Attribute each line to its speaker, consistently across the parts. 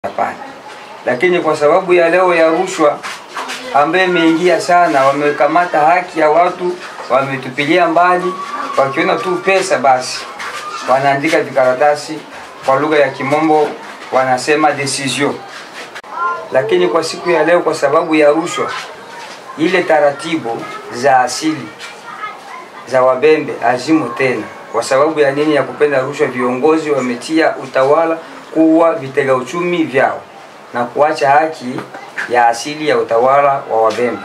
Speaker 1: Hapana, lakini kwa sababu ya leo ya rushwa ambaye imeingia sana, wamekamata haki ya watu, wametupilia mbali. Wakiona tu pesa, basi wanaandika vikaratasi, kwa lugha ya kimombo wanasema decision. Lakini kwa siku ya leo, kwa sababu ya rushwa, ile taratibu za asili za Wabembe hazimo tena. Kwa sababu ya nini? Ya kupenda rushwa, viongozi wametia utawala kuwa vitega uchumi vyao na kuacha haki ya asili ya utawala wa Wabembe.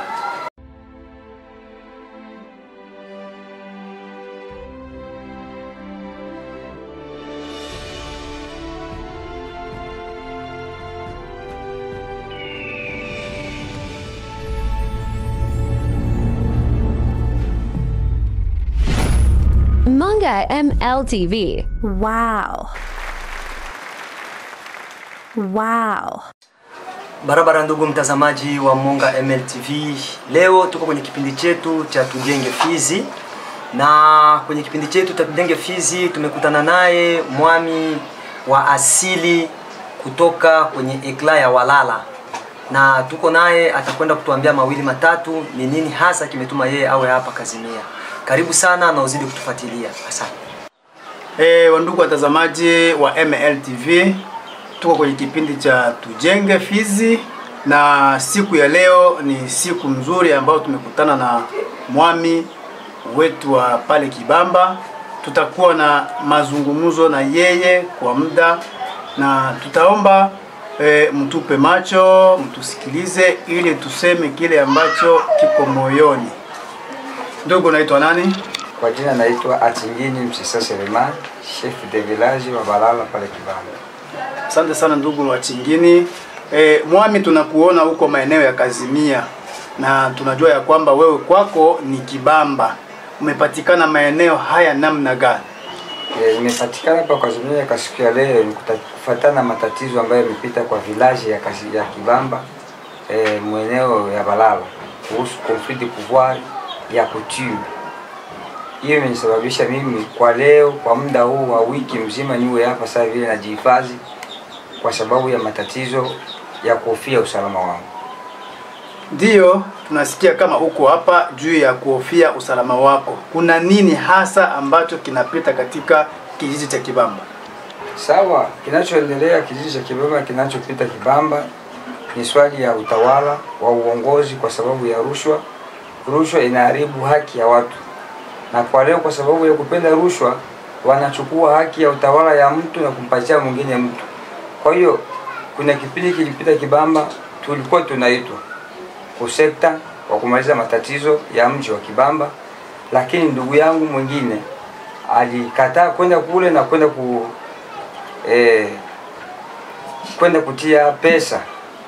Speaker 2: Manga MLTV.
Speaker 3: Wow. Wow.
Speaker 4: Barabara ndugu mtazamaji wa Monga MLTV, leo tuko kwenye kipindi chetu cha Tujenge Fizi, na kwenye kipindi chetu cha Tujenge Fizi tumekutana naye mwami wa asili kutoka kwenye ekla ya Walala, na tuko naye atakwenda kutuambia mawili matatu, ni nini hasa kimetuma yeye awe hapa Kazimia. Karibu sana na uzidi kutufuatilia, asante.
Speaker 5: E, wandugu watazamaji wa MLTV, tuko kwenye kipindi cha Tujenge Fizi na siku ya leo ni siku nzuri ambayo tumekutana na mwami wetu wa pale Kibamba. Tutakuwa na mazungumzo na yeye kwa muda na tutaomba e, mtupe macho, mtusikilize ili tuseme kile ambacho kiko moyoni. Ndugu, naitwa nani?
Speaker 1: Kwa jina naitwa Atingini Msisa Selemani, chef de village wa Balala pale Kibamba.
Speaker 5: Asante sana ndugu wa Chingini. E, mwami, tunakuona huko maeneo ya Kazimia na tunajua ya kwamba wewe kwako ni Kibamba. Umepatikana maeneo haya namna gani?
Speaker 1: E, imepatikana hapa kwa Zumia kwa siku ya leo ni kuta- kufuatana na matatizo ambayo yamepita kwa village ya, Kasi- ya Kibamba e, mweneo ya Balala kuhusu conflit de pouvoir ya coutume. Hiyo imenisababisha mimi kwa leo, kwa muda huu wa wiki mzima niwe hapa sasa vile najihifadhi kwa sababu ya matatizo ya kuhofia usalama wangu.
Speaker 5: Ndiyo, tunasikia kama uko hapa juu ya kuhofia usalama wako. Kuna nini hasa ambacho kinapita katika kijiji cha Kibamba?
Speaker 1: Sawa, kinachoendelea kijiji cha Kibamba, kinachopita Kibamba ni swali ya utawala wa uongozi, kwa sababu ya rushwa. Rushwa inaharibu haki ya watu, na kwa leo, kwa sababu ya kupenda rushwa, wanachukua haki ya utawala ya mtu na kumpatia mwingine mtu. Kwa hiyo kuna kipindi kilipita Kibamba, tulikuwa tunaitwa kusekta wa kumaliza matatizo ya mji wa Kibamba, lakini ndugu yangu mwingine alikataa kwenda kule na kwenda ku eh, kwenda kutia pesa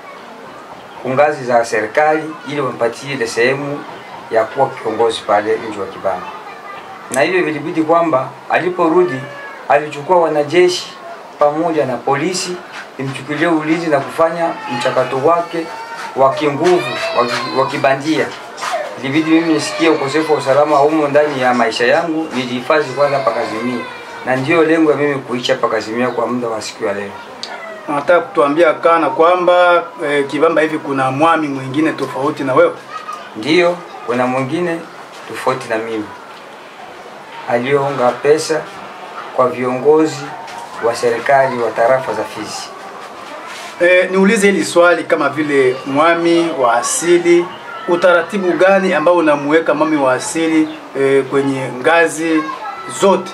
Speaker 1: kungazi za serikali ili wampatie ile sehemu ya kuwa kiongozi pale mji wa Kibamba, na hivyo vilibidi kwamba aliporudi alichukua wanajeshi pamoja na polisi imchukulie ulinzi na kufanya mchakato wake wa kinguvu wa ki- wa kibandia. Ilibidi mimi nisikie ukosefu wa usalama humo ndani ya maisha yangu, nijihifadhi kwanza hapa Kazimia, na ndiyo lengo ya mimi kuishi hapa Kazimia kwa muda wa siku ya leo.
Speaker 5: Unataka kutuambia kana kwamba e, Kibamba hivi kuna mwami mwingine tofauti na wewe?
Speaker 1: Ndiyo, kuna mwingine tofauti na mimi aliyoonga pesa kwa viongozi wa serikali wa tarafa za Fizi.
Speaker 5: E, niulize hili swali kama vile mwami wa asili, utaratibu gani ambao unamuweka mwami wa asili e, kwenye ngazi zote?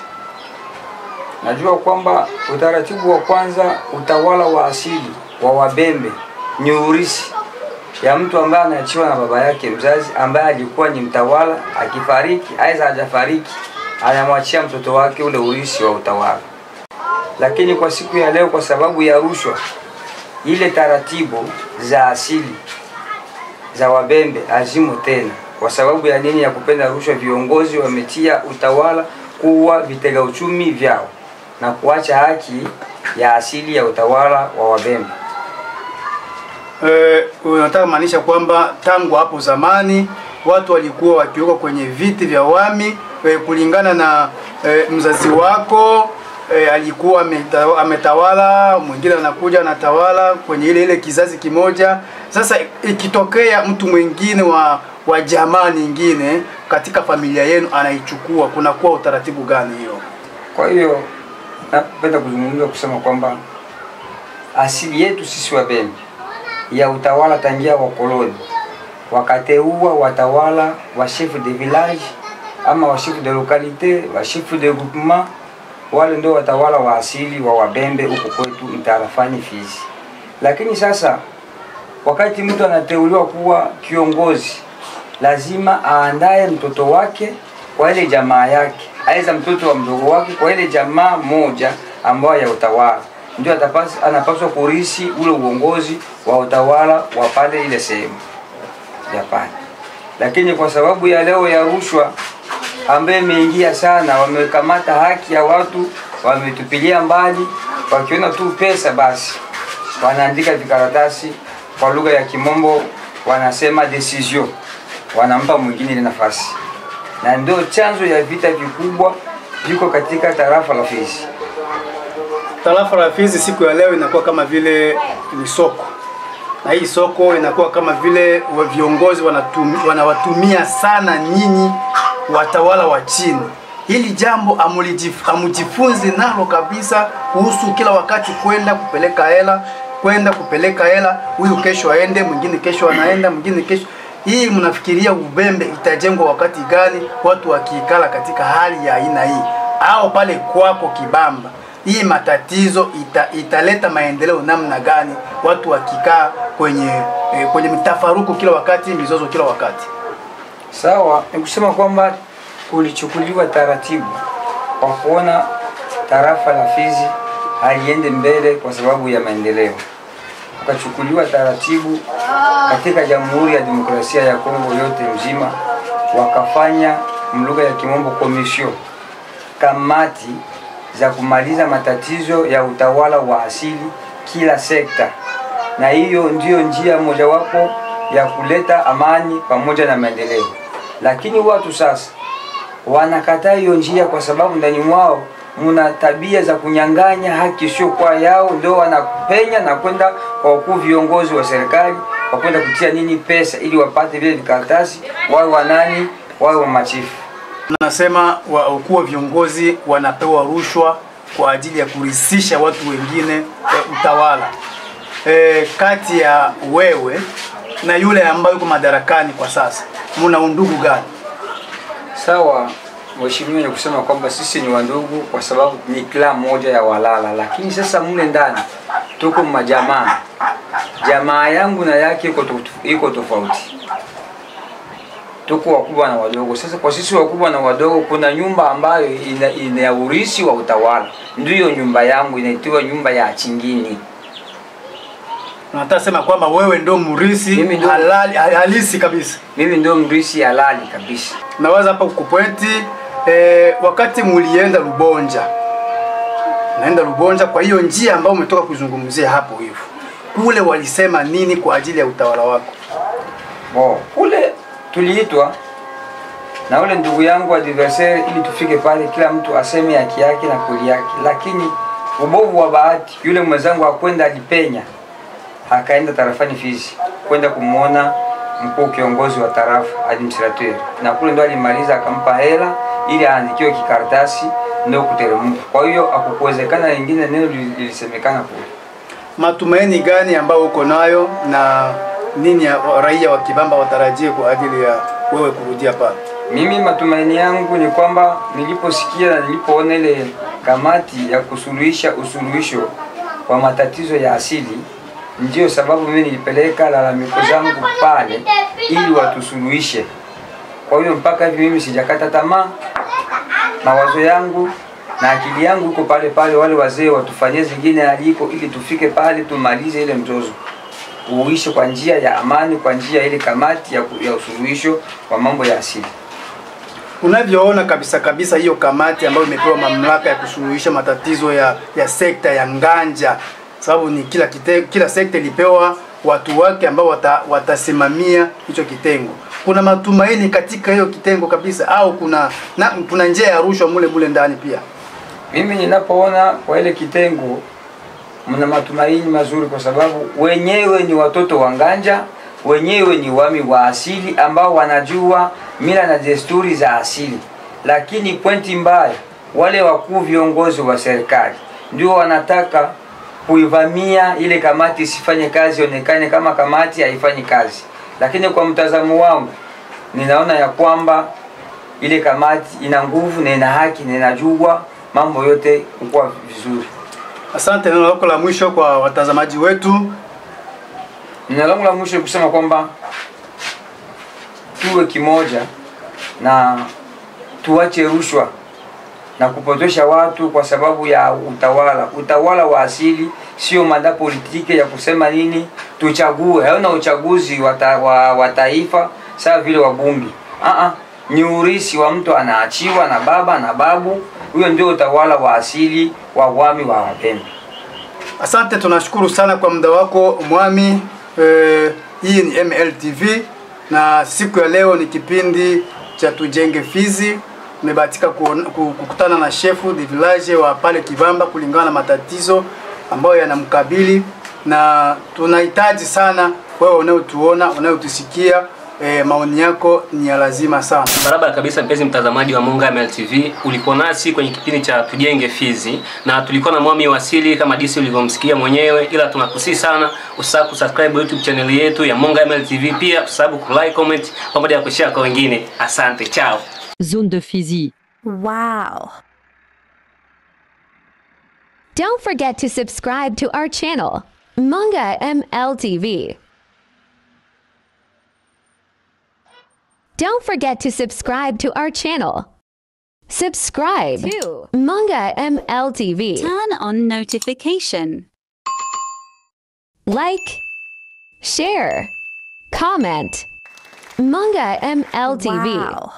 Speaker 1: Najua kwamba utaratibu wa kwanza, utawala wa asili wa Wabembe ni urisi ya mtu ambaye anaachiwa na baba yake mzazi ambaye alikuwa ni mtawala. Akifariki aidha hajafariki, anamwachia mtoto wake ule urisi wa utawala. Lakini kwa siku ya leo, kwa sababu ya rushwa, ile taratibu za asili za Wabembe hazimo tena. Kwa sababu ya nini? Ya kupenda rushwa, viongozi wametia utawala kuwa vitega uchumi vyao na kuacha haki ya asili ya utawala wa Wabembe.
Speaker 5: E, unataka maanisha kwamba tangu hapo zamani watu walikuwa wakiwekwa kwenye viti vya wami e, kulingana na e, mzazi wako e, alikuwa ameta- ametawala, mwingine anakuja anatawala kwenye ile ile kizazi kimoja. Sasa ikitokea mtu mwingine wa wa jamaa nyingine katika familia yenu anaichukua, kunakuwa utaratibu gani hiyo?
Speaker 1: Kwa hiyo napenda kuzungumza kusema kwamba asili yetu sisi Wabembe ya utawala tangia wakoloni wakateua watawala wa chef de village ama wa chef de localité wa chef de groupement, wale ndio watawala wa asili wa Wabembe huko kwetu mtarafani Fizi. Lakini sasa wakati mtu anateuliwa kuwa kiongozi, lazima aandae mtoto wake kwa ile jamaa yake, aidha mtoto wa mdogo wake kwa ile jamaa moja ambayo ya utawala, ndio atapaswa anapaswa kurisi ule uongozi wa utawala wa pale ile sehemu ya pale. Lakini kwa sababu ya leo ya rushwa ambaye imeingia sana, wamekamata haki ya watu, wametupilia mbali, wakiona tu pesa basi wanaandika vikaratasi kwa lugha ya kimombo wanasema decision, wanampa mwingine ile nafasi, na ndio chanzo ya vita vikubwa viko katika tarafa la Fizi.
Speaker 5: Tarafa la Fizi siku ya leo inakuwa kama vile ni soko, na hii soko inakuwa kama vile wa viongozi wanatum, wanawatumia sana nyinyi watawala wa chini. Hili jambo amulijif- amujifunzi nalo kabisa, kuhusu kila wakati kwenda kupeleka hela, kwenda kupeleka hela, huyu kesho aende, mwingine kesho anaenda, mwingine kesho hii mnafikiria Ubembe itajengwa wakati gani, watu wakiikala katika hali ya aina hii, au pale kwako Kibamba hii matatizo ita, italeta maendeleo namna gani, watu wakikaa kwenye eh, kwenye mtafaruku kila wakati, mizozo kila wakati.
Speaker 1: Sawa, ni kusema kwamba kulichukuliwa taratibu kwa kuona tarafa la Fizi haliende mbele kwa sababu ya maendeleo, ukachukuliwa taratibu katika Jamhuri ya Demokrasia ya Kongo yote mzima, wakafanya mlugha ya kimombo commission, kamati za kumaliza matatizo ya utawala wa asili kila sekta, na hiyo ndiyo njia mojawapo ya kuleta amani pamoja na maendeleo. Lakini watu sasa wanakataa hiyo njia kwa sababu ndani mwao muna tabia za kunyang'anya haki sio kwa yao, ndio wanapenya na kwenda kwa wakuu viongozi wa serikali kwa kwenda kutia nini pesa ili wapate vile vikaratasi, wawe wanani, wawe wa machifu.
Speaker 5: Nasema wakuu wa viongozi wanapewa rushwa kwa ajili ya kurisisha watu wengine e, utawala e, kati ya wewe na yule ambaye yuko madarakani kwa sasa, muna undugu gani?
Speaker 1: Sawa, mheshimiwa, ni kusema kwamba sisi ni wandugu kwa sababu ni kila moja ya walala, lakini sasa mle ndani tuko majamaa. Jamaa yangu na yake iko tof- iko tofauti, tuko wakubwa na wadogo. Sasa kwa sisi wakubwa na wadogo, kuna nyumba ambayo ina, ina urisi wa utawala, ndiyo nyumba yangu inaitiwa nyumba ya Chingini.
Speaker 5: Unataka sema kwamba wewe ndio mrisi
Speaker 1: Mimi ndio-
Speaker 5: halali halisi kabisa.
Speaker 1: Mimi ndio mrisi halali kabisa.
Speaker 5: Nawaza hapa kupointi eh, wakati mulienda Lubonja, naenda Lubonja, kwa hiyo njia ambayo umetoka kuzungumzia hapo hivyo, kule walisema nini kwa ajili ya utawala wako?
Speaker 1: Bo, kule tuliitwa na ule ndugu yangu adversaire ili tufike pale, kila mtu aseme haki yake na kweli yake, lakini ubovu wa bahati, yule mwenzangu akwenda alipenya, akaenda tarafani Fizi kwenda kumwona mkuu kiongozi wa tarafa administrateur, na kule ndo alimaliza akampa hela ili aandikiwe kikaratasi ndio kuteremka. Kwa hiyo akukuwezekana lingine neno lili- lilisemekana kule.
Speaker 5: Matumaini gani ambayo uko nayo na nini ya raia wa Kibamba watarajie kwa ajili ya wewe kurudia pale?
Speaker 1: Mimi matumaini yangu ni kwamba niliposikia na nilipoona ile kamati ya kusuluhisha usuluhisho wa matatizo ya asili, ndiyo sababu mimi nilipeleka lalamiko zangu pale ili watusuluhishe. Kwa hiyo mpaka hivi mimi sijakata tamaa, mawazo yangu na akili yangu iko pale pale, wale wazee watufanyie zingine aliko, ili tufike pale tumalize ile mzozo uishe kwa njia ya amani, kwa njia ya ile kamati ya, ku- ya usuluhisho wa mambo ya asili.
Speaker 5: Unavyoona kabisa kabisa hiyo kamati ambayo imepewa mamlaka ya kusuluhisha matatizo ya, ya sekta ya nganja, sababu ni kila kite, kila sekta ilipewa watu wake ambao wata, watasimamia hicho kitengo. Kuna matumaini katika hiyo kitengo kabisa, au kuna na, kuna njia ya rushwa mule mule ndani pia?
Speaker 1: Mimi ninapoona kwa ile kitengo mna matumaini mazuri, kwa sababu wenyewe ni watoto wa nganja, wenyewe ni wami wa asili ambao wanajua mila na desturi za asili. Lakini pointi mbaya, wale wakuu viongozi wa serikali ndio wanataka kuivamia ile kamati isifanye kazi, ionekane kama kamati haifanyi kazi. Lakini kwa mtazamo wangu, ninaona ya kwamba ile kamati ina nguvu na ina haki na inajua mambo yote kukuwa vizuri.
Speaker 5: Asante, neno lako la mwisho kwa watazamaji wetu.
Speaker 1: Neno langu la mwisho ni kusema kwamba tuwe kimoja na tuache rushwa na kupotosha watu kwa sababu ya utawala. Utawala wa asili sio mada politike ya kusema nini tuchague. Hauna uchaguzi wa ta- wa, wa taifa sawa vile wabunge. Ah ni urisi wa mtu anaachiwa na baba na babu. Huyo ndio utawala wa asili wa wami wa Wapemba.
Speaker 5: Asante, tunashukuru sana kwa muda wako Mwami. Eh, hii ni MLTV na siku ya leo ni kipindi cha tujenge Fizi. Nimebahatika kuona- ku- kukutana na shefu de village wa pale Kivamba kulingana na matatizo ambayo yanamkabili, na tunahitaji sana wewe unayotuona unayotusikia, eh, maoni yako ni ya lazima sana.
Speaker 6: Barabara kabisa, mpenzi mtazamaji wa Monga MLTV, ulikuwa nasi kwenye kipindi cha tujenge Fizi na tulikuwa na Mwami Wasili kama disi ulivyomsikia mwenyewe, ila tunakusii sana usisahau kusubscribe YouTube channel yetu ya Monga MLTV, pia usisahau kulike, comment pamoja na kushare kwa wengine. Asante, chao.
Speaker 7: Zone de Fizi.
Speaker 3: Wow.
Speaker 2: Don't forget to subscribe to our channel, Manga MLTV. Don't forget to subscribe to our channel. Subscribe to Manga MLTV.
Speaker 8: Turn on notification.
Speaker 2: Like, share, comment. Manga MLTV.
Speaker 3: Wow.